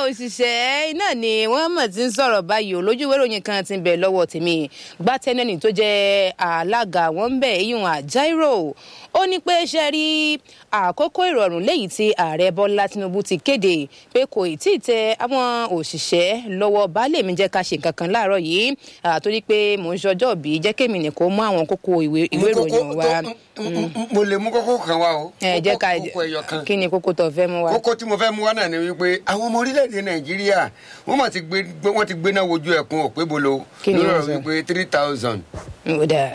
òṣìṣẹ́ náà ni wọ́n mọ̀ tí ń sọ̀rọ̀ báyìí o lójú ìwé ìròyìn kan ti ń bẹ̀ lọ́wọ́ tèmi gbátẹ́nẹ́nì tó jẹ́ alága wọn ń bẹ̀ eyín àjáírò ó ní pé ṣe rí àkókò ìrọ̀rùn léyìí tí ààrẹ bọ́lá tinubu ti kéde pé kò tí ì tẹ àwọn òṣìṣẹ́ lọ́wọ́ baálé mi jẹ́ ká ṣe nǹkan kan láàárọ̀ yìí torí pé mò ń ṣọjọ́ bí jẹ́ kémi nìkan mú àwọn kókó ìwé ìròyìn wa. mo lè mú kókó kan wá o. ẹ jẹ́ ká kókó ẹyọ kan. kí ni kókó tó fẹ́ mú wa. kókó tí mo fẹ́ mú wá náà ni wípé àwọn ọmọ orílẹ̀-èdè nàìjíríà wọ́n mà ti gbé wọ́n ti gbéná wojú ẹ̀kún òpé bolo Kí ni lórí wọ́n ọ̀rọ̀ sọ? wípé three thousand. ó dáa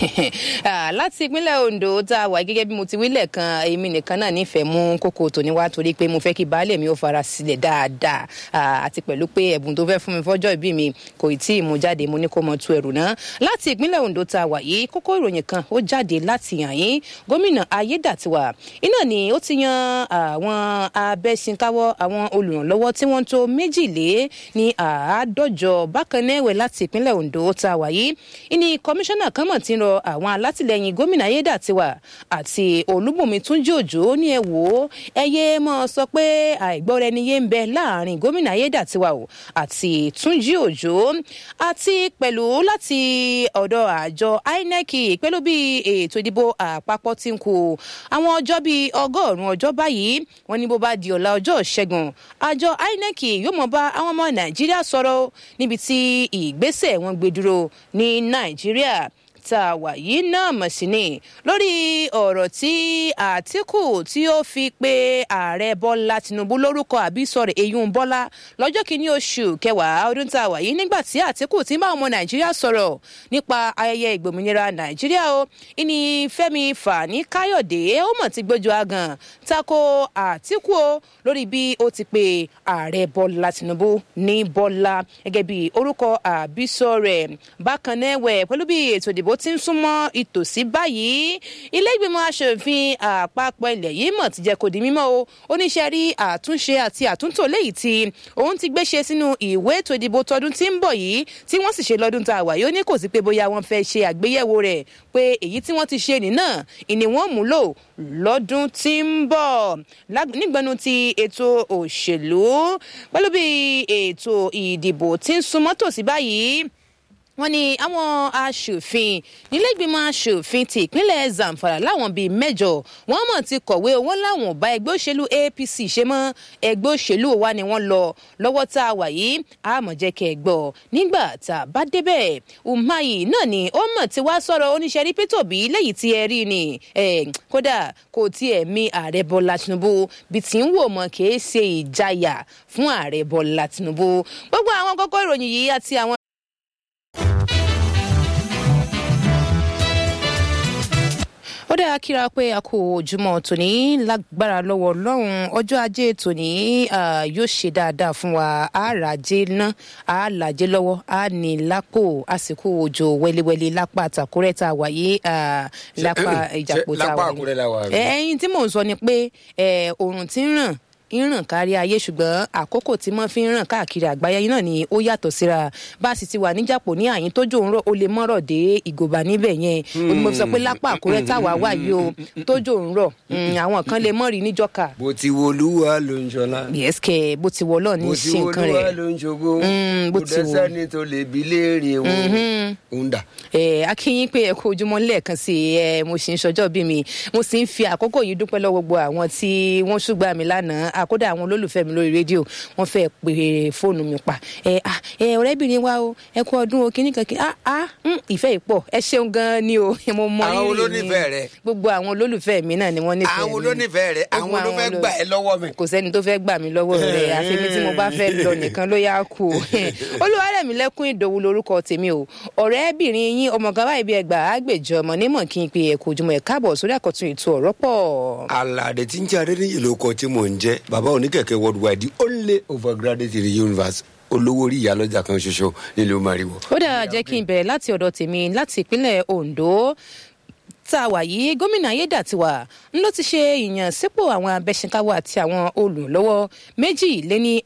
Ah, láti ìpínlẹ̀ ondo tá a wà gẹ́gẹ́ bí mo ti wílẹ̀ kan èmi nìkan náà nífẹ̀ẹ́ mú kókó tòní wá torí pé mo fẹ́ kí baálé mi ó fara sílẹ̀ dáadáa Ah, àti pẹ̀lú pé ẹ̀bùn tó fẹ́ fún mi fọ́jọ́ ìbí mi kò tí ì mú jáde mo ní kó mọ tu ẹrù náà láti ìpínlẹ̀ ondo tá a wà yìí kókó ìròyìn kan ó jáde láti yàn yín gómìnà ayédàtiwà iná ni ó ti yan àwọn abẹ́sìnkáwọ́ àwọn olùrànlọ́wọ́ tí wọ́n tó méjìlé ní àádọ́jọ bákan náà ẹ̀wẹ̀ láti ìpínlẹ̀ ondo tá a wà yìí ìní kọmíṣánná kan mọ̀ tí ń rọ àwọn alátìlẹyìn gómìnà ayédàtiwà àti olúbùnmi túnjí òjò ní ẹ wò ó ẹ yé mọ́ sọ pé àìgbọ́ra ẹni yé ń bẹ láàrin gómìnà ayédàtiwà o àti túnjí òjò àti pẹ̀lú láti ọ̀dọ̀ àjọ inec pẹ̀lú bí ètò ìdìbò àpapọ̀ ti ń kù àwọn ọjọ́ bíi ọgọ́rùn-ún ọjọ́ báyìí wọ́n ní bó bá di ọ̀la ọjọ́ ìṣẹ́gun àjọ inec yóò mọ̀ bá àwọn ọmọ nàìjíríà sọ̀rọ̀ níbi tí ìgbésẹ̀ wọn gbé dúró ní nàìjíríà tá a wà yìí náà mọ̀ sí ni lórí ọ̀rọ̀ tí àtìkù tí ó fi pe ààrẹ bọ́lá tinubu lórúkọ àbí sọ̀rọ̀ eyín bọ́lá lọ́jọ́ kìíní oṣù kẹwàá ọdún tá a wà yìí nígbà tí àtìkù ti ń bá ọmọ nàìjíríà sọ̀rọ̀ nípa ayẹyẹ ìgbòmìnira nàìjíríà o ìní fẹ́mi fani káyọ̀dé ó mọ̀ ti gbójú agan tako àtìkù o lórí bí ó ti pe ààrẹ bọ́lá tinubu ní bọ́lá gẹ́gẹ́ bí orúkọ àbísọ rẹ̀ bákan náà wẹ̀ pẹ̀lú bí ètò ìdìbò ti ń súnmọ́ ìtòsí báyìí ilé ìgbìmọ̀ asòfin àpapọ̀ ilẹ̀ yìí mọ̀ ti jẹ́ kó di mímọ́ o oníṣẹ́ rí àtúnṣe àti àtúntò léyìí tí òun ti gbéṣe sínú ìwé ètò ìdìbò tọdún tí ń bọ̀ yìí tí wọ́n sì ṣe lọ́dún tá a wà yóò ní kò sí pé bóyá wọ́n fẹ́ ṣe àgbéyẹ̀wò rẹ̀ pé èyí tí wọ́n ti ṣe nìna ìní wọ́n mú lò lọ́dún tí ń bọ̀ Lág- nígbẹnu ti ètò òṣèlú pẹ̀lú bí ètò ìdìbò tí ń súnmọ́ tòsí báyìí wọ́n ní àwọn aṣòfin nílẹ̀gbìmọ̀ aṣòfin ti ìpínlẹ̀ zamfara láwọn bíi mẹ́jọ wọ́n mọ̀ ti kọ̀wé wọn láwọn ò bá ẹgbẹ́ òṣèlú apc ṣe mọ́ ẹgbẹ́ òṣèlú wa ni wọ́n lọ lọ́wọ́ tá a wà yìí àmọ̀jẹ́kẹ́ gbọ́ nígbà tá a bá débẹ̀ umahi náà ni ó mọ̀ tí wàá sọ̀rọ̀ oníṣẹ́ rí pétò bí lẹ́yìn tí ẹ rí ni Eh, kódà kò tiẹ̀ mi ààrẹ bọ́lá tinubu bí tí ń wò mọ́ kì í ṣe ìjayà fún ààrẹ bọ́lá tinubu gbogbo àwọn kókó ìròyìn yìí àti àwọn ó dára kíra pé a kò ojúmọ́ tòní lágbára lọ́wọ́ ọlọ́run ọjọ́ ajé tòní ah, yóò ṣe dáadáa fún wa àràjé ná àlàjé lọ́wọ́ á ní lápò àsìkò òjò wẹ́lẹ́wẹ́lẹ́ lápá àtàkùrẹ́ tá a wà yìí ah, lápá ìjàpọ̀ tá a lápá wà Àkúrẹ́ la wà, yìí. àbí? ẹyin tí mò ń sọ ni pé eh, oòrùn ti ń ràn ń ràn kárí ayé ṣùgbọ́n àkókò tí wọ́n fi ń ràn káàkiri àgbáyé náà ni ó yàtọ̀ síra bá a sì ti wà níjàpọ̀ ní àyín tójò ń rọ̀ ó lè mọ́rọ̀ dé ìgòbá níbẹ̀ yẹn ó ní mo fi sọ pé lápá àkúrẹ́ táwa wà yìí o tójò ń rọ̀ mm, àwọn kan lè mọ́rì níjọ́ka bó ti wo olúwa ló ń ṣọlá yẹ́sìkẹ́ bó ti wọ̀ lọ́ọ̀ ní bó ti ṣe wo nǹkan olúwa rẹ̀ ló ń ṣògo Mm, bó kò ti wo. dẹ́sẹ́ni tó lè bi léèrè wọn ń dà. ẹ akínyín pé ẹ kó ojúmọ́ lẹ́ẹ̀kan sí i ẹ mo sì ń ṣọjọ́ bí mi mo sì ń fi àkókò yìí dúpẹ́ lọ́wọ́ gbogbo àwọn tí wọ́n ṣùgbọ́n mi lánàá àkódà àwọn olólùfẹ́ mi lórí rédíò wọ́n fẹ́ pe fóònù mi pa ẹ ah ẹ ọ̀rẹ́bìnrin wa o ẹ kú ọdún o kíní kankan ah ah mm, ìfẹ́ ìpọ̀ ẹ ṣeun gan-an ni o mo mọ Àwọn rírì olólùfẹ́ yín. rẹ. gbogbo àwọn olólùfẹ́ mi náà ni wọ́n nífẹ̀ẹ́ àwọn mi. olónífẹ̀ẹ́ rẹ Gbogbo àwọn ló fẹ́ olólù- gbà ẹ lọ́wọ́ mi. kò sẹ́ni tó fẹ́ gbà mí lọ́wọ́ rẹ̀ àfẹ́mi tí mo bá fẹ́ lọ nìkan ló yá kú olúwarẹ̀mí lẹ́kún ìdòwú lorúkọ tèmi o ọ̀rẹ́bìnrin yín ọmọ gàwá ibi ẹgbà àgbèjọ ọmọ nímọ̀ kí n pe ẹ̀kọ́ ojúmọ́ ẹ̀ káàbọ̀ sórí àkọ́tún ètò ọ̀rọ̀ pọ̀. alade tí ń jẹ́ adéníyè ló kọ tí mò ń jẹ́ bàbá oníkẹ̀kẹ́ worldwide the only overgraduate in the universe olówó orí ìyálọ́jà kan ṣoṣo nílùú mariwo. ó dáa jẹ́ kí n bẹ̀rẹ̀ láti ọ̀dọ̀ tèmi láti ìpínlẹ̀ ondo tá a wà yìí gómìnà ayédàtiwà ń ló ti ṣe ìyànsípò àwọn abẹ́sìnkáwọ́ àti àwọn olùlọ́wọ́ méjì lé ní